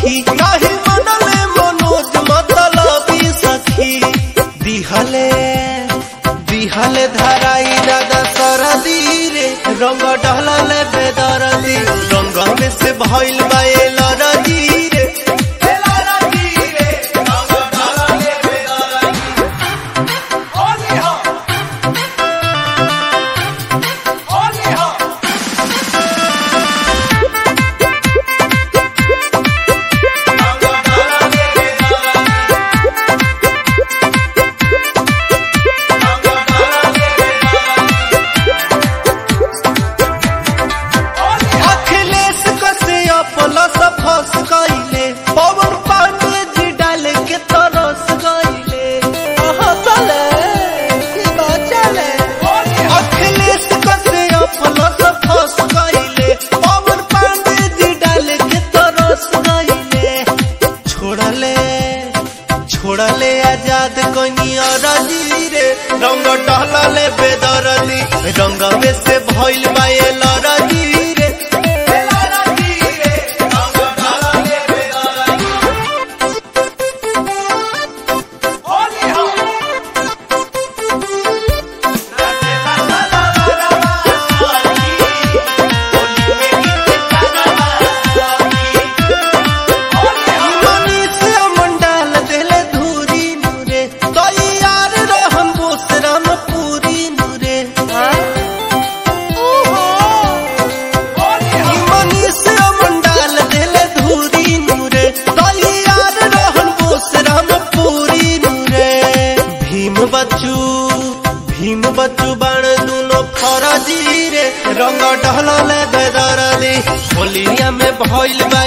सखी नाही मनले मनोज मतलबी सखी दिहले दिहले धराई दादा सरदी रे रंग डहलले बेदरदी रंग में से भइल बाए लरदी रे ए लरदी रे रंग डहलले बेदरदी होली हो होली हो रंग डहलले बेदरदी अखिलेश कसे अपलस फस गईले पवन पांडे जी डाल के तरस गईले कहाँ चले की बात चले अखिलेश कसे अपलस फस गईले पवन पांडे जी डाल के तरस गईले छोड़ले छोड़ले आजाद कनिया राजी रे रंग टहलले बेदरदी रंग में से भइल बाए लरदी रे ए लरदी रे, रंग टहलले बेदरदी। होली हो मनीषा मंडल देले धूरी नूरे तैयार रहम बोसरम पूरी नूरे होली हो मनीषा मंडल देले धूरी नूरे तैयार रहम बोसरम पूरी नूरे भीम बच्चू भीम बच्चू बाण दुनो फरजी रे रंग डहलले बेदरली होलिया में भइल बा